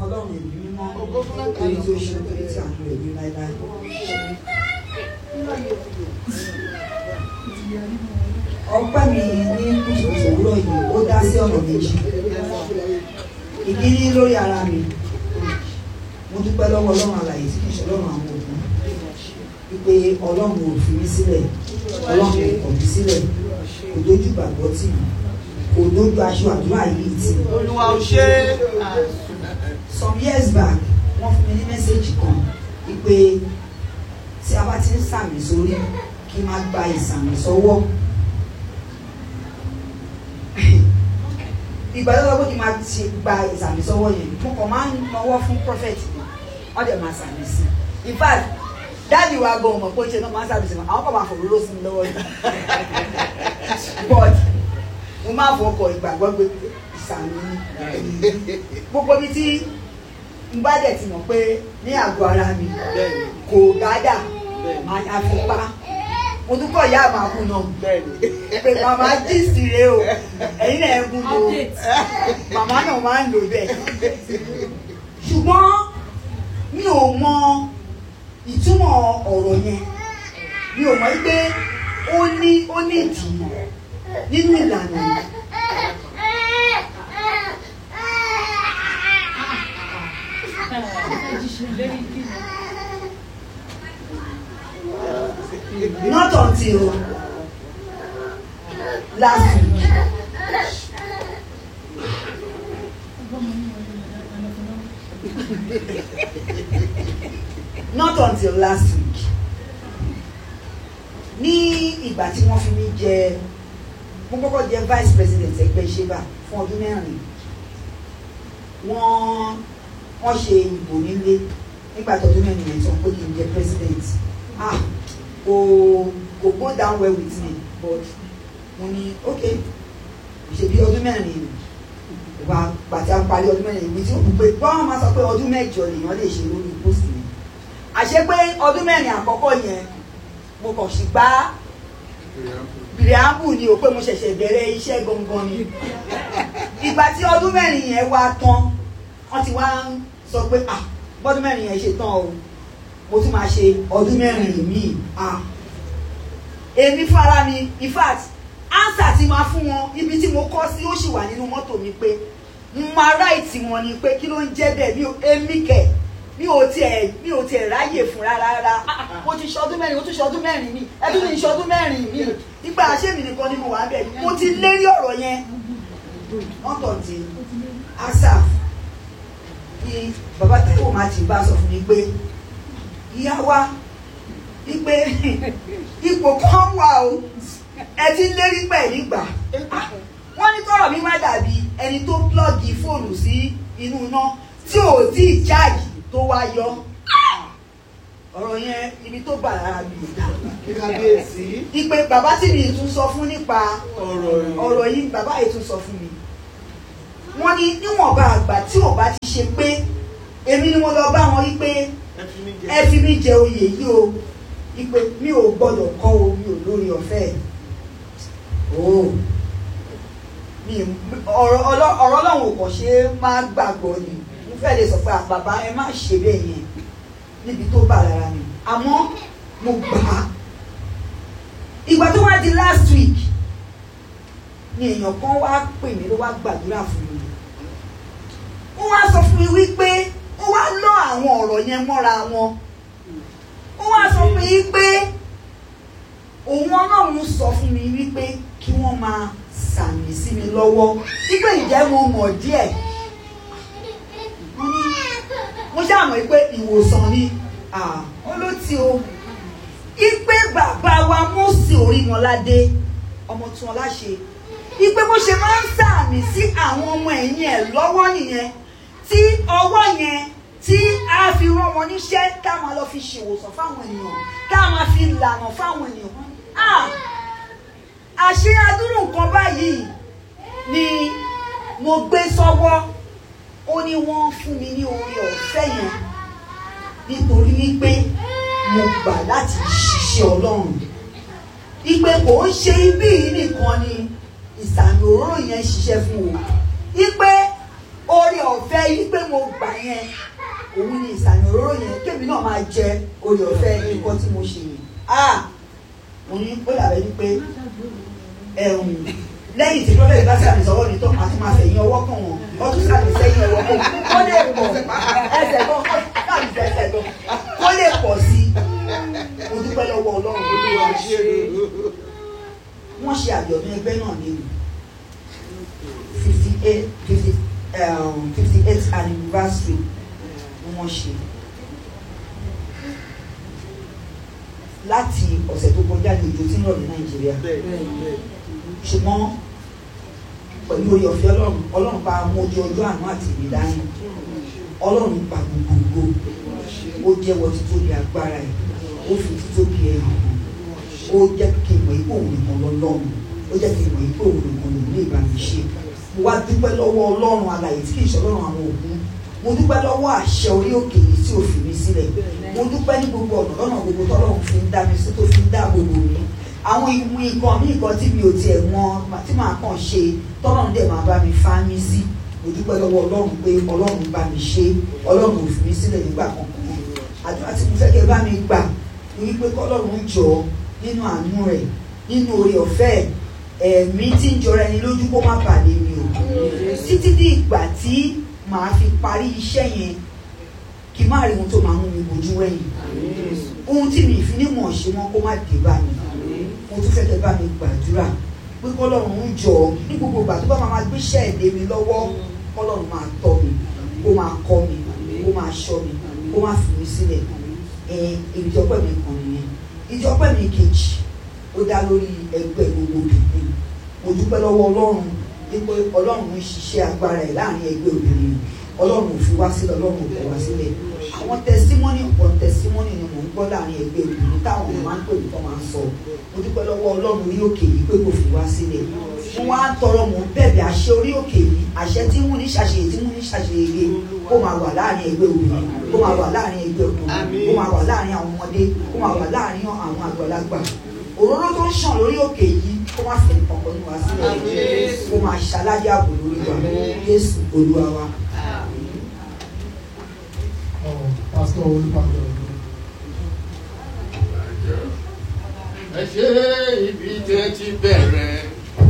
fún ọlọ́run ẹ̀mí mímọ́ torí tí ó ṣe torí tí àánú rẹ̀ ní láéláé. ọpẹ́ mi ní kùtùkùtù òwúrọ̀ yìí ó dá sí ọ̀nà méjì ìkíní lórí ara mi mo dúpẹ́ lọ́wọ́ ọlọ́run alààyè tí kì í ṣe ọlọ́run àwọn òkú wípé ọlọ́run ò fi mí sílẹ̀ ọlọ́run ò kọ̀ mí sílẹ̀ kò dójú gbàgbọ́ tì mí kò dójú aṣọ àdúrà yìí tì mí. olúwa ò ṣe é. some years back wọ́n fún mi ní mẹ́sẹ̀gì kan wípé tí a bá ti ń sàmì sórí kí n má gba ìsàmì sọ́wọ́ ìgbà tó lọ pé kí n máa ti gba ìsàmì sọ́wọ́ yẹn mo kàn máa ń nawọ́ fún prophet mi wọ́n dẹ̀ máa sàmì sí in fact dáàdi wa gan ọmọ pé ṣe náà máa ń sàmì sí mi àwọn kan máa fòróró sí mi lọ́wọ́ yìí but mo máa fọkọ̀ ìgbàgbọ́ gbé ìsàmì ni gbogbo ibi tí n bá dẹ̀ ti mọ̀ pé ní àgọ́ ara mi bẹ́ẹ̀ni kò gádà bẹ́ẹ̀ni máa ya fi pa mo tún kọ̀ ìyá àmàkù náà bẹ́ẹ̀ni. pé màmá gist rèé o ẹ̀yin náà ẹ̀ gún lo màmá náà máa ń lò bẹ́ẹ̀ ṣùgbọ́n mi ò mọ ìtumọ̀ ọ̀rọ̀ yẹn mi ò mọ̀ pé ó ní ó ní ìdí nínú ìlànà yìí. not until last week. not until last week ní ìgbà tí wọ́n fi mí jẹ mo kọ́kọ́ jẹ vice president ẹgbẹ́ ìṣèbà fún ọdún mẹ́rin wọ́n wọ́n ṣe ìbò nílé nígbà tó ọdún mẹ́rin yẹn tán pé kí n jẹ president ah kò kò go down well with me but mo ní ok ṣèbí ọdún mẹ́rin wà pàtí à ń parí ọdún mẹ́rin ìwé tí ó kù pé bọ́n máa sọ pé ọdún mẹ́jọ lèèyàn lè ṣe lórí post mi àṣé pé ọdún mẹ́rin àkọ́kọ́ yẹn mo kàn sí gbá bìrìàmù ni ò pé mo ṣẹ̀ṣẹ̀ bẹ̀rẹ̀ iṣẹ́ gangan ni ìgbà tí ọdún mẹ́rin yẹn wá tán wọ́n ti wá ń sọ pé ah bọ́dún mẹ́rin yẹn ṣe tán o mo tún máa ṣe ọdún mẹ́rin míì ah èmi fúnra mi in fact ánsà tí máa fún wọn ibi tí mo kọ́ sí ó sì wà nínú mọ́tò mi pé mo máa ráìtì wọn ni pé kí ló ń jẹ́ bẹ́ẹ̀ mi ò èmi kẹ̀ mi ò tiẹ̀ mi ò tiẹ̀ ráyè fún rárá rárá Ah, mo ti ṣọdún mẹ́rin mo tún ṣọdún mẹ́rin mi ẹbí mi ṣọdún mẹ́rin mi nígbà àṣẹ́mi nìkan ni mo wà bẹ́ẹ̀ mo ti lérí ọ̀rọ̀ yẹn wọ́n tọ̀ tí asaf ni bàbá táwọn máa ti bá sọ fún mi pé ìyá wa wípé ipò kan wà o ẹ ti ń lérí pẹ̀lú ìgbà wọ́n ní tọrọ mi má dàbí ẹni tó plọ́ọ̀gì fóònù sí inú iná tí ò tí ì jáàjì tó wá yọ ọ̀rọ̀ yẹn ibi tó bà lára mi ò dá kábíyèsí ìpè bàbá tí mi tún sọ fún nípa ọ̀rọ̀ yìí. ọ̀rọ̀ yìí bàbá yìí tún sọ fún mi wọ́n ní níwọ̀nba àgbà tí ò bá ti ṣe pé èmi ni mo lọ bá wọn wípé ẹ fi mí jẹ. ẹ fi mí jẹ oyè yìí o ìpè mi ò gbọ́dọ̀ kọ́ o mi ò lórí ọ̀fẹ́ o mi ọ̀rọ̀ ọlọ́- ọ̀rọ̀ Ọlọ́run ò kàn ṣe é má gbàgbọ́ ni mo fẹ́ lè sọ pé "Ah, bàbá ẹ má ṣe bẹ́ẹ̀ yẹn níbi tó bà lára mi àmọ́ mo gbà á ìgbà tó wá di last week ni èèyàn kan wá pè mí ló wá gbàdúrà fún mi ó wá sọ fún mi wípé ó wá lọ àwọn ọ̀rọ̀ yẹn mọ́ra wọn ó wá sọ fún mi wípé òun ọlọ́run sọ fún mi wípé kí wọ́n máa sàmì sí mi lọ́wọ́ wípé ìjẹ́ mo mọ̀ díẹ̀ mo ní mo ṣàmọ̀ wípé ìwòsàn ni ah, ó ló ti o ipe bàbá wa Mósè Orímọládé ọmọ tí wọn láṣẹ ipe bó ṣe máa ń sàmì sí àwọn ọmọ ẹ̀yìn ẹ̀ lọ́wọ́ nìyẹn tí ọwọ́ yẹn tí a fi rán wọn níṣẹ́ ká máa lọ fi ṣèwòsàn fáwọn ènìyàn ká máa fi lànà fáwọn ènìyàn Ah! àṣé adúrú nǹkan báyìí ni mo gbé sọ́wọ́ ó ní wọ́n fún mi ní oore ọ̀fẹ́ yẹn nítorí wípé mo gbà láti ṣiṣẹ́ ọlọ́run ìpè kò ń ṣe ibí yìí nìkan ni ìsàmì òróró yẹn ṣiṣẹ́ fún o ìpè oore ọ̀fẹ́ yí pé mo gbà yẹn òun ni ìsàmì òróró yẹn kébì náà máa jẹ orí ọ̀fẹ́ nǹkan tí mo ṣe yìí ah mo ní ó dàbẹ́ ní pé ẹ̀hún lẹ́yìn tí prọfẹ̀tì bá sàmì sọ́wọ́ mi tán àti máa fẹ̀yìn ọwọ́ kàn wọ́n wọ́n tún sàmì sẹ́yìn ọwọ́ kàn kó lè pọ̀ ẹsẹ̀ kan kó sàmì sẹ́sẹ̀ kan kó lè pọ̀ sí i mo dúpẹ́ lọ́wọ́ ọlọ́run olúwa ṣe wọ́n ṣe àjọ̀dún ẹgbẹ́ náà ní fifty eight fifty fifty eight anniversary ni wọ́n ṣe láti ọ̀sẹ̀ tó kọjá ní òjò tí ń rọ̀ ní nàìjíríà ṣùgbọ́n pẹ̀lú orí ọ̀fẹ́ ọlọ́run ọlọ́run bá mú ojú ọjọ́ àánú àti ìdáyìn ọlọ́run pa gbogbogbò ó jẹ́wọ́ títóbi agbára ẹ̀ ó fi títóbi ẹ̀ hàn ó jẹ́ kí n mọ̀ ipò òun nìkan lọ́lọ́run ó jẹ́ kí n mọ̀ ipò òun nìkan lòun lè bá mi ṣe mo wá dúpẹ́ lọ́wọ́ ọlọ́run alàyè tí kì í ṣe ọlọ́run àwọn ògún mo dúpẹ́ lọ́wọ́ àṣẹ orí òkè yìí tí ò fi mi sílẹ̀ mo dúpẹ́ ní gbogbo ọ̀nà lọ́nà gbogbo tọ́lọ́run fi ń dá mi sí tó fi ń dá gbogbo mi àwọn ìmú nǹkan ní nǹkan tí mi ò tiẹ̀ mọ̀ tí màá kàn ṣe tọ́lọ́run dẹ̀ máa bá mi fá mi sí mo dúpẹ́ lọ́wọ́ ọlọ́run pé ọlọ́run bá mi ṣe ọlọ́run ò fi mi sílẹ̀ nígbà kankan àdúrà tí mo fẹ́ kẹ́ bá mi gbà ní wípé kọ́lọ́run jọ nínú àánú rẹ̀ nínú oore ọ̀fẹ́ ẹ̀mí tí ń jọra ẹni lójú kó má bàlẹ̀ mi o títí di ìgbà tí màá fi parí iṣẹ́ yẹn kí má rí ohun tó máa mú mi bójú wẹ̀yìn ohun tí mi ìfi ní mọ̀ ṣe wọn kó má dé bá mi mo tún fẹ́ kẹ́ bá mi gbàdúrà pé kọ́lọ́run ń jọ ní gbogbo ìgbà tó bá máa gbéṣẹ́ èdè mi lọ́wọ́ kọ́lọ́run máa tọ́ mi kó máa kọ́ mi kó máa ṣọ́ mi kó máa fi mi sílẹ̀ ìjọpẹ́ mi kan nìyẹn ìjọpẹ́ mi kejì ó dá lórí ẹgbẹ́ gbogbo obìnrin mo dúpẹ́ lọ́wọ́ ọlọ́run wípé ọlọ́run ń ṣiṣẹ́ agbára ẹ̀ láàrin ẹgbẹ́ obìnrin ọlọ́run ò fi wá sílẹ̀ ọlọ́run ò tẹ̀ wá sílẹ̀ àwọn tẹsímọ́nì ọ̀pọ̀ tẹsímọ́nì ni mò ń gbọ́ láàrin ẹgbẹ́ obìnrin táwọn ọmọ máa ń pè mí tó máa ń sọ mo dúpẹ́ lọ́wọ́ ọlọ́run orí òkè yìí pé kò fi wá sílẹ̀ mo wá ń tọrọ mò ń bẹ̀bẹ̀ àṣẹ orí òkè yìí àṣẹ tí mú ní ṣàṣeyè tí mú ní ṣàṣeyè kó máa wà láàrin ẹgbẹ́ obìnrin kó máa wà láàrin ẹgbẹ́ ọkùnrin kó máa wà láàrin àwọn ọmọdé kó máa wà láàrin àwọn àgbàlagbà òróró tó ń ṣàn lórí òkè yìí kó má fi nǹkan ní wa sílẹ̀ kó máa ṣaládé ààbò lórí wa Jésù Olúwa wa. Pásítọ̀ Olúpàdé ẹ ṣe ibi tẹ́ ti bẹ̀rẹ̀